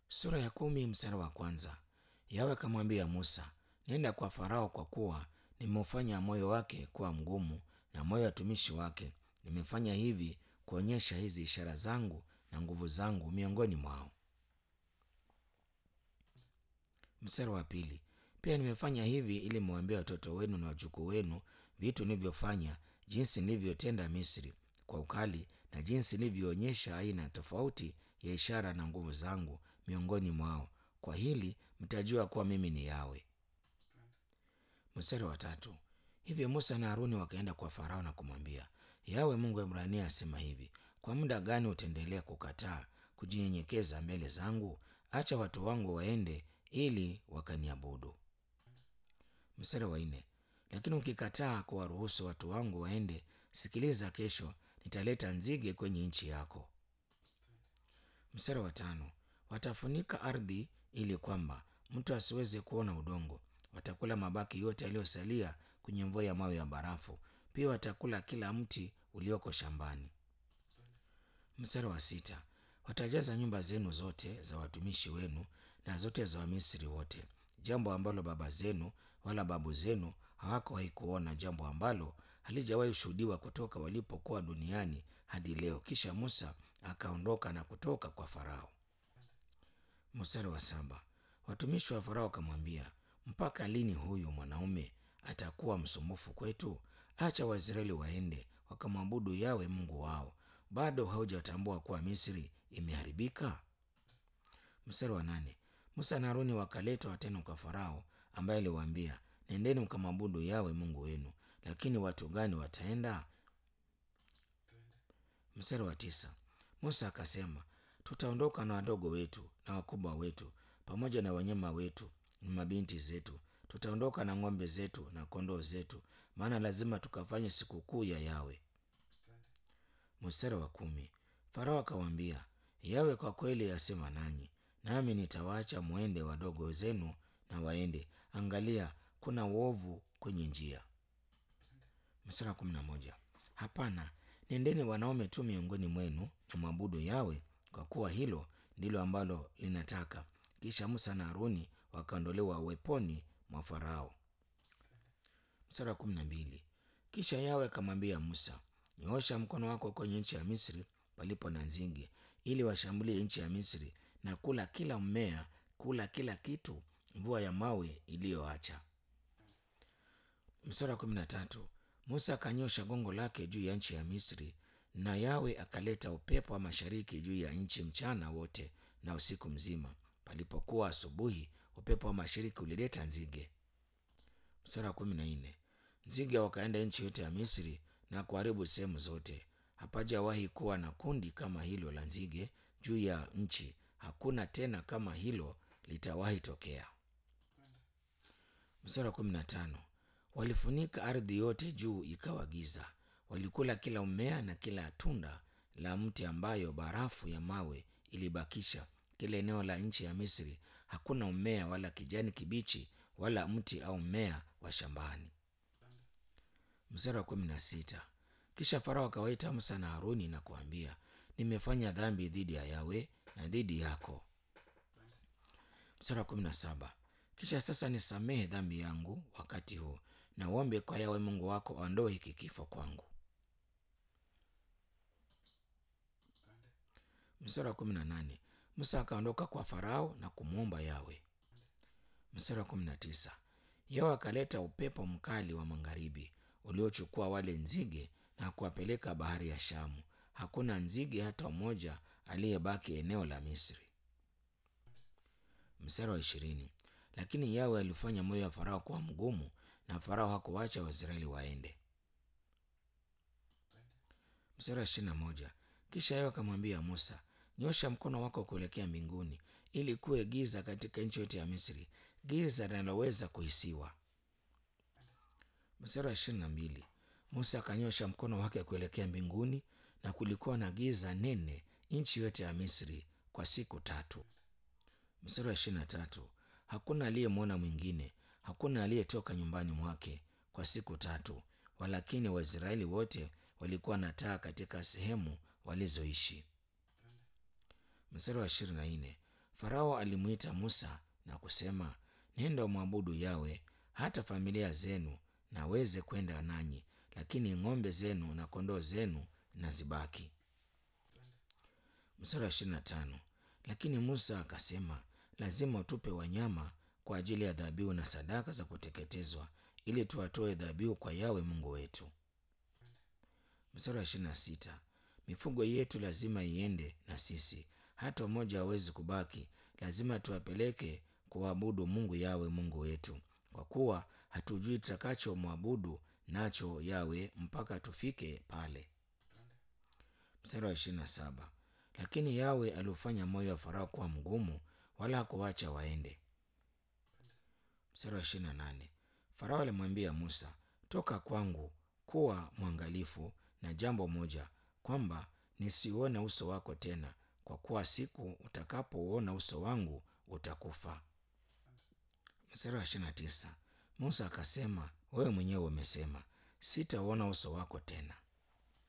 Sura ya kumi mstari wa kwanza. Yawe akamwambia Musa, nenda kwa Farao kwa kuwa nimeufanya moyo wake kuwa mgumu na moyo wa watumishi wake. Nimefanya hivi kuonyesha hizi ishara zangu na nguvu zangu miongoni mwao. Mstari wa pili. Pia nimefanya hivi ili mwambie watoto wenu na wajukuu wenu vitu nilivyofanya, jinsi nilivyotenda Misri kwa ukali na jinsi nilivyoonyesha aina tofauti ya ishara na nguvu zangu miongoni mwao. Kwa hili mtajua kuwa mimi ni Yawe. Mstari wa tatu. Hivyo Musa na Haruni wakaenda kwa Farao na kumwambia, Yawe Mungu wa Ibrania asema hivi, kwa muda gani utaendelea kukataa kujinyenyekeza mbele zangu? Acha watu wangu waende ili wakaniabudu. Mstari wa nne. Lakini ukikataa kuwaruhusu watu wangu waende, sikiliza, kesho nitaleta nzige kwenye nchi yako. Mstari wa tano. Watafunika ardhi ili kwamba mtu asiweze kuona udongo. Watakula mabaki yote yaliyosalia kwenye mvua ya mawe ya barafu. Pia watakula kila mti ulioko shambani. Mstari wa sita. Watajaza nyumba zenu zote za watumishi wenu na zote za Wamisri wote, jambo ambalo baba zenu wala babu zenu hawakuwahi kuona, jambo ambalo halijawahi shuhudiwa kutoka walipokuwa duniani hadi leo. Kisha Musa akaondoka na kutoka kwa Farao. Mstari wa saba. Watumishi wa Farao wakamwambia, mpaka lini huyu mwanaume atakuwa msumbufu kwetu? Acha Waisraeli waende wakamwabudu Yawe Mungu wao. Bado haujatambua kuwa Misri imeharibika? Mstari wa nane. Musa na Haruni wakaletwa tena kwa Farao, ambaye aliwaambia, nendeni mkamwabudu Yawe Mungu wenu. Lakini watu gani wataenda? Mstari wa tisa. Musa akasema, tutaondoka na wadogo wetu na wakubwa wetu pamoja na wanyama wetu na mabinti zetu, tutaondoka na ng'ombe zetu na kondoo zetu, maana lazima tukafanye sikukuu ya Yawe. Mstari wa kumi. Farao akawaambia, Yawe kwa kweli asema nanyi, nami nitawaacha mwende, wadogo zenu na waende. Angalia, kuna uovu kwenye njia. Mstari wa kumi na moja. Hapana, nendeni wanaume tu miongoni mwenu na mwabudu Yawe, kwa kuwa hilo ndilo ambalo linataka. Kisha Musa na Haruni wakaondolewa uweponi mwa Farao. Mstari wa kumi na mbili. Kisha Yawe akamwambia Musa, nyoosha mkono wako kwenye nchi ya Misri palipo na nzige, ili washambulie nchi ya Misri na kula kila mmea, kula kila kitu mvua ya mawe iliyoacha. Mstari wa kumi na tatu. Musa akanyosha gongo lake juu ya nchi ya Misri, na Yawe akaleta upepo wa mashariki juu ya nchi mchana wote na usiku mzima. Palipokuwa asubuhi, upepo wa mashariki ulileta nzige. Mstari wa kumi na nne. Nzige wakaenda nchi yote ya Misri na kuharibu sehemu zote. Hapajawahi kuwa na kundi kama hilo la nzige juu ya nchi, hakuna tena kama hilo litawahi tokea. Mstari wa kumi na tano. Walifunika ardhi yote juu ikawa giza. Walikula kila mmea na kila tunda la mti ambayo barafu ya mawe ilibakisha. Kila eneo la nchi ya Misri hakuna mmea wala kijani kibichi wala mti au mmea wa shambani. Mstari wa kumi na sita. Kisha Farao akawaita Musa na Haruni na kuambia, nimefanya dhambi dhidi ya Yawe na dhidi yako. Mstari wa kumi na saba. Kisha sasa nisamehe dhambi yangu wakati huu na uombe kwa Yawe Mungu wako aondoe hiki kifo kwangu. Mstari wa kumi na nane. Musa akaondoka kwa Farao na kumwomba Yawe. Mstari wa kumi na tisa. Yawe akaleta upepo mkali wa magharibi uliochukua wale nzige na kuwapeleka bahari ya Shamu. Hakuna nzige hata mmoja aliyebaki eneo la Misri. Mstari wa ishirini. Lakini Yawe alifanya moyo wa Farao kuwa mgumu na Farao hakuwacha Waisraeli waende. Mstari wa ishirini na moja. Kisha Yawe akamwambia Musa, nyosha mkono wako kuelekea mbinguni ili kuwe giza katika nchi yote ya Misri, giza linaloweza kuhisiwa. Mstari wa ishirini na mbili. Musa akanyosha mkono wake kuelekea mbinguni na kulikuwa na giza nene nchi yote ya Misri kwa siku tatu. Mstari wa ishirini na tatu. Hakuna aliyemwona mwingine, hakuna aliyetoka nyumbani mwake kwa siku tatu, walakini Waisraeli wote walikuwa na taa katika sehemu walizoishi. Mstari wa ishirini na nne. Farao alimwita Musa na kusema, nenda umwabudu Yawe, hata familia zenu naweze kwenda nanyi, lakini ng'ombe zenu na kondoo zenu na zibaki. Mstari wa ishirini na tano. Lakini Musa akasema, lazima utupe wanyama kwa ajili ya dhabihu na sadaka za kuteketezwa, ili tuwatoe dhabihu kwa Yawe Mungu wetu. Mstari wa ishirini na sita. Mifugo yetu lazima iende na sisi, hata mmoja hawezi kubaki. Lazima tuwapeleke kuabudu Mungu Yawe Mungu wetu, kwa kuwa hatujui tutakacho mwabudu nacho Yawe mpaka tufike pale. Mstari wa ishirini na saba. Lakini Yawe aliufanya moyo wa Farao kuwa mgumu, wala hakuwacha waende. Mstari wa ishirini na nane. Farao alimwambia Musa, toka kwangu, kuwa mwangalifu na jambo moja, kwamba nisiuone uso wako tena, kwa kuwa siku utakapouona uso wangu utakufa. Mstari wa ishirini na tisa. Musa akasema, wewe mwenyewe umesema, sitauona uso wako tena.